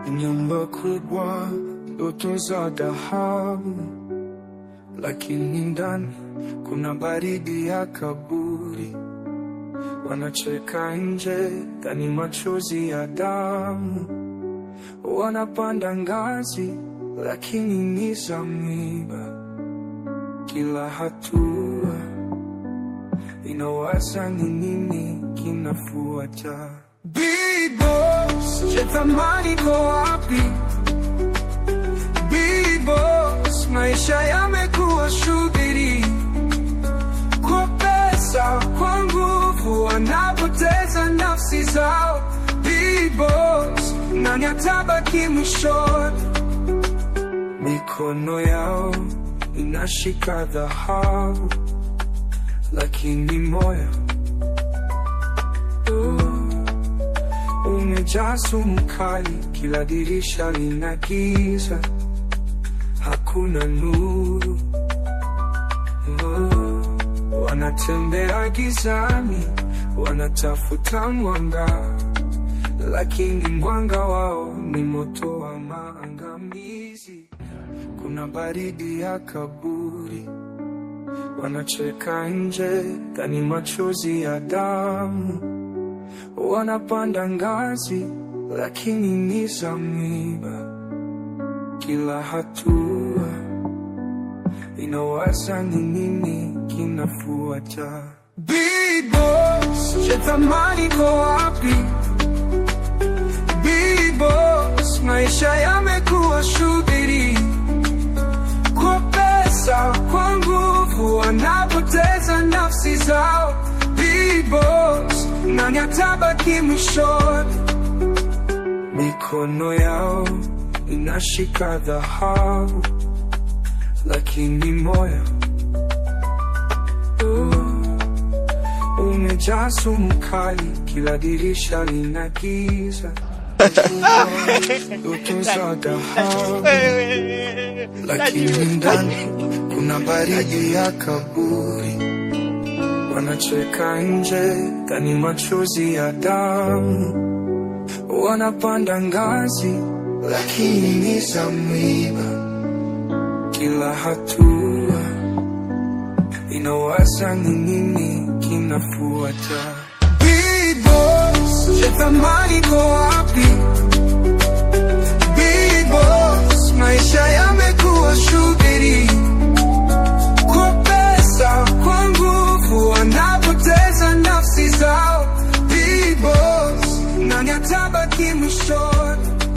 Nyumba kubwa, ndoto za dhahabu, lakini ndani kuna baridi ya kaburi. Wanacheka nje, ndani machozi ya damu. Wanapanda ngazi, lakini ni za miba. Kila hatua inawaza ni nini kinafuata. Bibos, je, thamani iko wapi? Bibos, maisha yamekuwa shughuli kwa pesa, kwa nguvu, wanapoteza nafsi zao. Bibos, nani atabaki mwishoni? Mikono yao inashika dhahabu, lakini moyo uh, umejaa sumu kali. Kila dirisha lina giza, hakuna nuru. Uh, wanatembea gizani, wanatafuta mwanga, lakini mwanga wao ni moto wa maangamizi. Kuna baridi ya kaburi, wanacheka nje, ndani machozi ya damu. Wanapanda ngazi, lakini ni za miba. Kila hatua inawaza ni nini kinafuata. Bibos, je, thamani iko wapi? Bibos, maisha yamekuwa shughuli kwa pesa, kwa nguvu, wanapoteza nafsi zao. Bibos, nani atabaki mwishoni? Mikono yao inashika dhahabu, lakini moyo uh, umejaa sumu kali. Kila dirisha lina giza, ndoto za dhahabu lakini ndani kuna baridi ya kaburi. Wanacheka nje, ndani machozi ya damu. Wanapanda ngazi, lakini ni za miba. Kila hatua inawaza ni nini kinafuata. Bibos, je, thamani iko wapi?